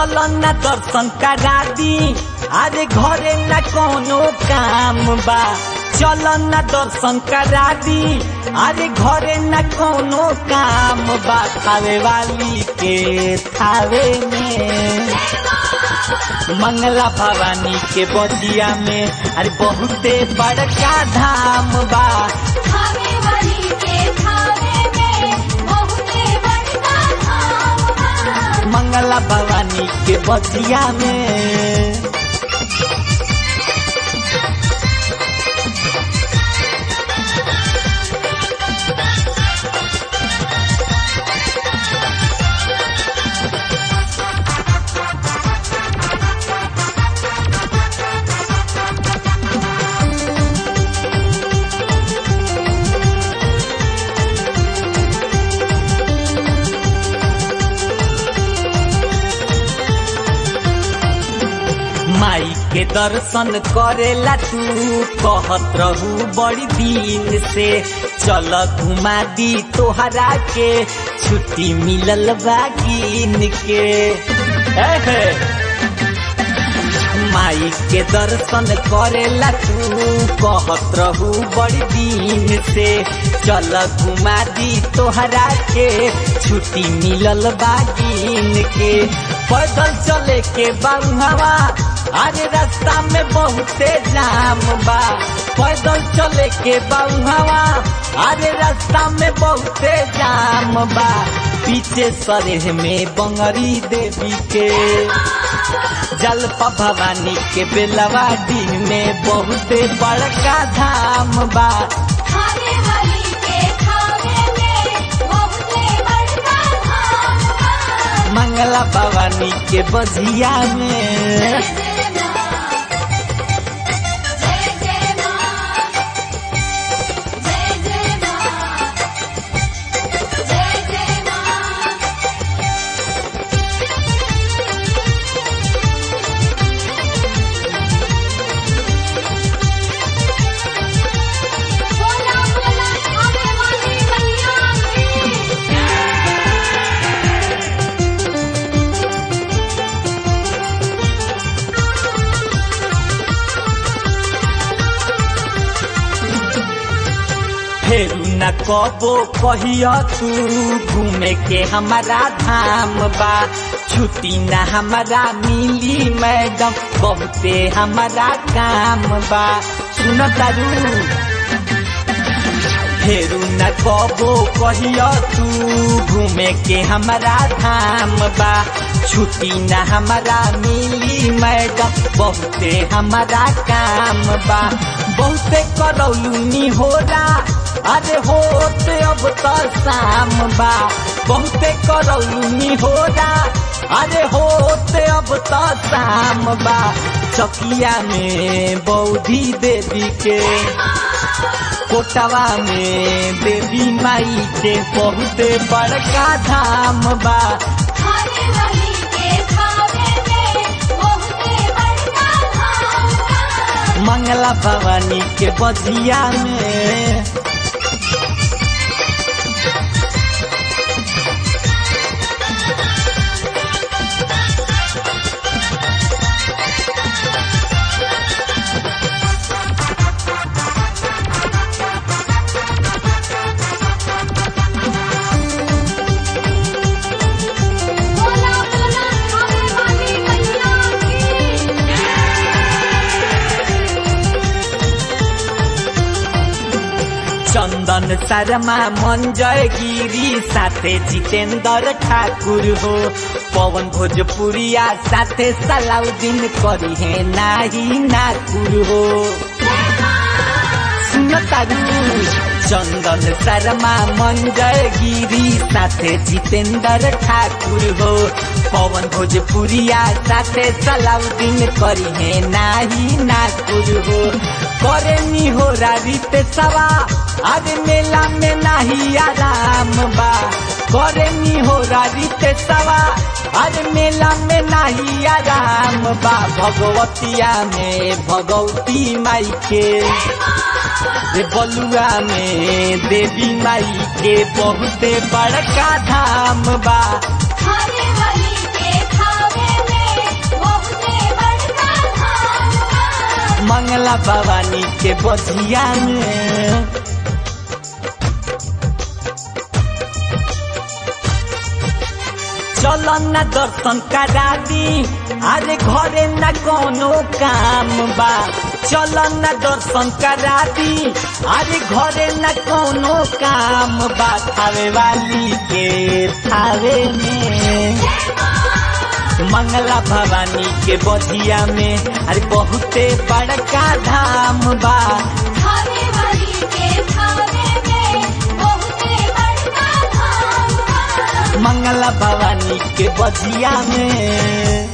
चल न दर्शन करा दी अरे घरे न कोनो काम बा चल न दर्शन करा दी अरे घरे न कोनो काम बा खावे वाली के थावे में मंगला भवानी के बदिया में अरे बहुते बड़का धाम बा खावे वाली के खावे में बहुते बड़का धाम बा मंगला भवानी के बदिया में माई के दर्शन करेला तू कहत रहू बड़ी दिन से चल घुमा दी तोहरा के छुट्टी मिलल बा गिन के एहे। माई के दर्शन करेला तू कहत रहू बड़ी दिन से चल घुमा दी तोहरा के छुट्टी मिलल बा गिन के पैदल चले के बाबुहवा अरे रास्ता में बहुते जाम बा पैदल चले के बाबुहवा अरे रास्ता में बहुते जाम बा पीछे सरेह में बंगरी देवी के जलपा भवानी के बेलवाडी में बहुते बड़का धाम बा खावे वाली के खावे में बहुते बड़का धाम बा मंगला भवानी के बजिया में जय जय मां जय जय मां जय जय मां बोला बोला खावे वाली मैया की फेरू न कबो कहिया तू घूमे के हमारा धाम बा छुट्टी न हमारा मिली मैडम बहुते हमारा काम बा सुन तारू फेरू न कबो कहिया तू घूमे के हमारा धाम बा छुट्टी न हमारा मिली मैडम बहुते हमारा काम बा बहुते करौलूनी होला अरे होते अब तो शाम बा बहुते करौलूनी होला अरे होते अब तो शाम बा चकिया में बौधी देवी के कोटवा में देवी माई के बहुते बड़का धाम बा खावे वाली के खावे में बहुते बड़का धाम बा मंगला भवानी के बजिया में बोला बोला खावे वाली मैया की चंदन शर्मा मंजय गिरी साथे जितेंद्र ठाकुर हो पवन भोजपुरिया साथे सलाउद्दीन करी है नाही नाकुर हो सुन तारू चंदन शर्मा मंजय गिरी साथे जितेंद्र ठाकुर हो पवन भोजपुरिया साथे सलाउद्दीन करी है नाही नाकुर हो करे नी हो रीत सवा आज मेला में नाही आराम बा करे नी हो रीत सवा आज मेला में नाही आराम बा भगवतिया में भगवती माई के रे बलुआ में देवी माई के बहुते बड़का धाम बा खावे वाली के खावे में मंगला भवानी के बधिया में चल न दर्शन करा दी अरे घरे न कोनो काम बा चल न दर्शन करा दी अरे घरे न कोनो काम बा थावे वाली के थावे में मंगला भवानी के बधिया में अरे बहुते बड़का धाम बा खाने वाली के खाने में बहुते बड़का धाम बा। मंगला भवानी के बधिया में